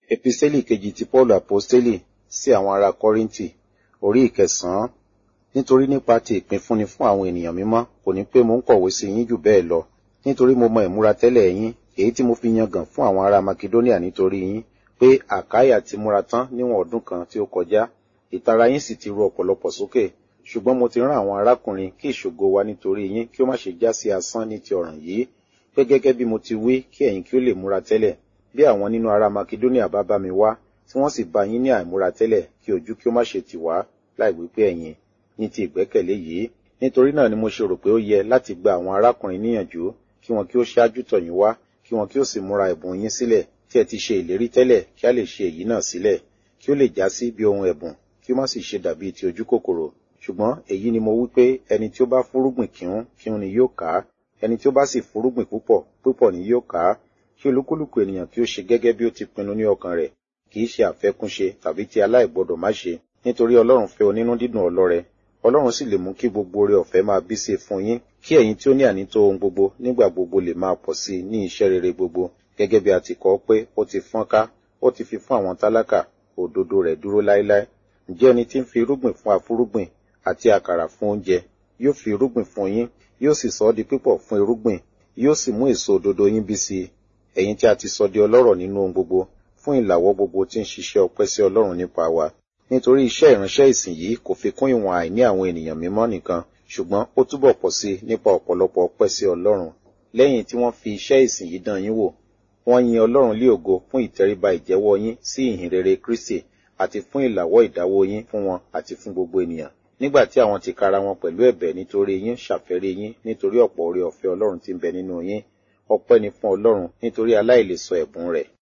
Episteli kejì ti Paulu Aposteli sí àwọn ará Kọ́ríńtì, orí ìkẹsàn-án. Nítorí nípa ti ìpínfúnni fún àwọn ènìyàn mímọ́, kò ní pé mo ń kọ̀wé sí yín jù bẹ́ẹ̀ lọ. Nítorí mo mọ ìmúra tẹ́lẹ̀ yín, èyí tí mo fi yangàn fún àwọn ará Makedóníà nítorí yín, pé Àkáyà ti múra tán níwọ̀n ọdún kan tí ó kọjá. Ìtara yín sì ti ru ọ̀pọ̀lọpọ̀ sókè. Ṣùgbọ́n mo ti rán àwọn arákùnrin kí ìṣògo wa nítorí yín kí ó má ṣe já sí asán ní ti ọ̀ràn yìí, pé gẹ́gẹ́ bí mo ti wí kí ẹ̀yin kí ó lè múra tẹ́lẹ̀. Bí àwọn nínú ará Makedóníà bá bá mi wá, tí wọ́n sì bá yín ní àìmúra tẹ́lẹ̀, kí ojú kí ó má ṣe tì wá, láì wí pé ẹ̀yin ní ti ìgbẹ́kẹ̀lé yìí. Nítorí náà ni mo ṣe rò pé ó yẹ láti gba àwọn arákùnrin níyànjú kí wọn kí ó ṣáájú tọ̀ yín wá, kí wọn kí ó sì múra ẹ̀bùn yín sílẹ̀, tí ẹ ti ṣe ìlérí tẹ́lẹ̀ kí a lè ṣe èyí náà sílẹ̀, kí ó lè já sí bí ohun ẹ̀bùn, kí ó má sì ṣe dàbí ti ojú kòkòrò. Ṣùgbọ́n èyí ni mo wí pé ẹni tí ó bá fúrúgbìn kíhún kíhún ni yóò ká, ẹni tí ó bá sì fúrúgbìn púpọ̀ púpọ̀ ni yóò ká. Kí olúkúlùkù ènìyàn kí ó ṣe gẹ́gẹ́ bí ó ti pinnu ní ọkàn rẹ̀, kì í ṣe àfẹ́kúnṣe tàbí ti aláìgbọdọ̀ má ṣe, nítorí Ọlọ́run fẹ́ onínú dídùn ọlọ́rẹ. Ọlọ́run sì lè mú kí gbogbo oore ọ̀fẹ́ máa bí sí fún yín, kí ẹ̀yin tí ó ní ànító ohun gbogbo nígbà gbogbo lè máa pọ̀ sí i ní iṣẹ́ rere gbogbo, gẹ́gẹ́ bí a ti kọ pé ó ti fọ́n ká, ó ti fi fún àwọn tálákà, òdodo rẹ̀ dúró láéláé. Ǹjẹ́ ẹni tí ń fi irúgbìn fún afúrúgbìn àti àkàrà fún oúnjẹ, yóò fi irúgbìn fún yín, yóò sì sọ ọ́ di pípọ̀ fún irúgbìn, yóò sì mú èso òdodo yín bí sí i. Ẹ̀yin tí a ti sọ di ọlọ́rọ̀ nínú ohun gbogbo, fún ìlàwọ́ gbogbo tí ń ṣiṣẹ́ ọpẹ́ sí Ọlọ́run nípa wa. Nítorí iṣẹ́ ìránṣẹ́ ìsìn yìí kò fi kún ìwọ̀n àìní àwọn ènìyàn mímọ́ nìkan, ṣùgbọ́n ó túbọ̀ pọ̀ sí nípa ọ̀pọ̀lọpọ̀ ọpẹ́ sí Ọlọ́run. Lẹ́yìn tí wọ́n fi iṣẹ́ ìsìn yìí dán yín wò, wọ́n yin Ọlọ́run lé ògo fún ìtẹríba ìjẹ́wọ́ yín sí ìhìn rere Kristi àti fún ìlàwọ́ ìdáwó yín fún wọn àti fún gbogbo ènìyàn. Nígbà tí àwọn tìkára wọn pẹ̀lú ẹ̀bẹ̀ nítorí yín ṣàfẹ́rí yín nítorí ọ̀pọ̀ oore ọ̀fẹ́ Ọlọ́run tí ń bẹ nínú yín, ọpẹ́ ni fún Ọlọ́run nítorí aláìlèsọ ẹ̀bùn rẹ̀.